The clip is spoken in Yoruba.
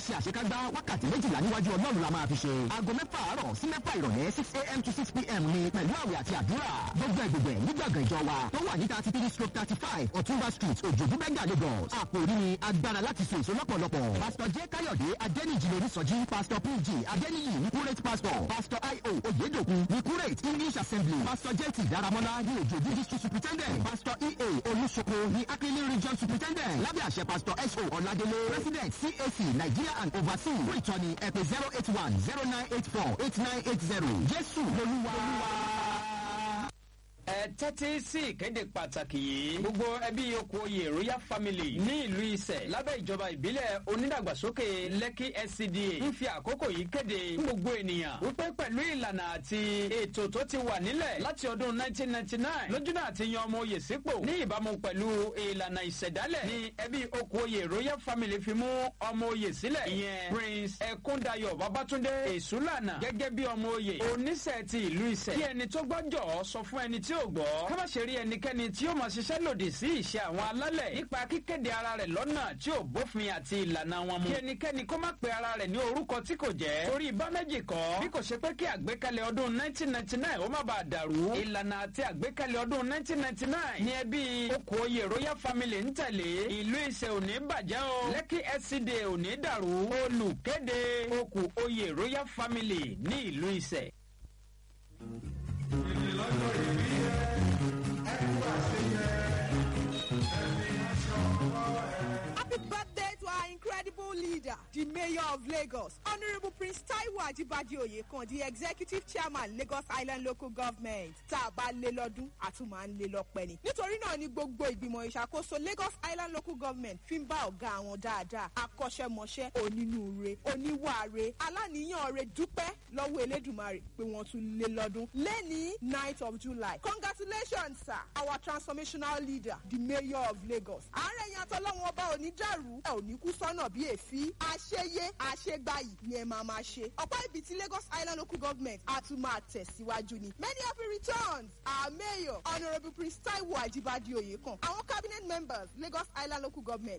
ṣe àṣekágbá wákàtí méjìlá níwájú ọlọ́run la máa fi ṣe. aago mẹ́fà àárọ̀ sí mẹ́fà ìrọ̀lẹ́ six a.m. to six p.m. ni pẹ̀lú àwẹ̀ àti àdúrà. gbogbo ẹgbẹ̀gbẹ̀ nígbàgbọ́ ìjọ wa tó wà ní thirty three stroke thirty five ọ̀túnba street òjòjú bẹ́gà lagos. àkòrí ni agbára láti so èso lọ́pọ̀lọpọ̀. pásítọ̀ j káyọ̀dé adẹ́nìjì lórí sọ́jí pásítọ̀ pg adẹ́nìyì ní kúrẹ́tì pásítọ̀ pásítọ̀ io oyedokun ní kúrẹ́tì english assembly pásítọ̀ jt daramọ́lá ní òjòjú district superintendent pásítọ̀ ea olùsoko ní akíní region superintendent lábẹ́ àṣẹ pásítọ̀ so ọ̀làdélé president cac nigeria and overseas fún ìtọ́ni ẹ̀pẹ̀ zero eight one zero nine eight four eight nine eight zero jésù lolúwa. ẹ tẹ́tí sí ìkéde pàtàkì yìí gbogbo ẹbí okòye royal family ní ìlú ìsẹ̀ lábẹ́ ìjọba ìbílẹ̀ onídàgbàsókè lẹ́kì scda ń fi àkókò yìí kéde fún gbogbo ènìyàn wípé pẹ̀lú ìlànà àti ètò tó ti wà nílẹ̀ láti ọdún 1999 lójúnà àti yan ọmọ oyè sípò ní ìbámu pẹ̀lú ìlànà ìṣẹ̀dálẹ̀ ní ẹbí okòye royal family fi mú ọmọ oyè sílẹ̀ ìyẹn prince ẹkúndayọ̀ babatunde èsúlànà gẹ́gẹ́ bí ọmọ oyè oníṣẹ́ ti ìlú ìsẹ̀ kí ẹni tó gbọ́jọ́ sọ fún ẹni tí ò gbọ́ ká má ṣe rí ẹnikẹ́ni tí ó máa ṣiṣẹ́ lòdì sí ìṣe àwọn alálẹ̀ nípa kíkéde ara rẹ̀ lọ́nà tí ò bófin àti ìlànà wọn mu kí ẹnikẹ́ni kó má pe ara rẹ̀ ní orúkọ tí kò jẹ́ torí ibà méjì kọ́ bí kò ṣe pé kí àgbékalẹ̀ ọdún 1999 ó má bàa dàrú ìlànà àti àgbékalẹ̀ ọdún 1999 ní ẹbí okòòye royal family ń tẹ̀lé ìlú ìṣe òní bàjẹ́ o lẹ́kì scda òní dàrú olùkéde okòòye royal family ní ìlú ìṣe. Happy birthday to our incredible leader, the Mayor of Lagos, Honorable Prince Taiwo Ajibade Oyekan, the Executive Chairman, Lagos Island Local Government. Tá a bá lé lọ́dún, a tún máa ń lé lọ́pẹ́ ni. Nítorí náà ni gbogbo ìgbìmọ̀ ìṣàkóso Lagos Island Local Government fi ń bá ọ̀gá àwọn dáadáa, akọ́ṣẹ́mọṣẹ́, onínúure, oníwàre, aláníyàn re dúpẹ́ lọ́wọ́ Elédùmarè pé wọ́n tún lé lọ́dún. Lẹ́ni 9th of July, congratulations sir, our transformational leader, the Mayor of Lagos. Àárẹ̀ yẹn àtọ́lọ́wọ́n ọba ò ní dàrú, ẹ ò ní kú sọ́nà bí èéfín. Àṣeyé àṣegbàyì ni ẹ máa máa ṣe. Ọ̀pọ̀ ibi tí Lagos Island Local Government á tún máa tẹ̀síwájú ni. Many happy returns, our Mayor, Honourable Prince Taiwo Ajibade Oyekan, àwọn cabinet members Lagos Island Local Government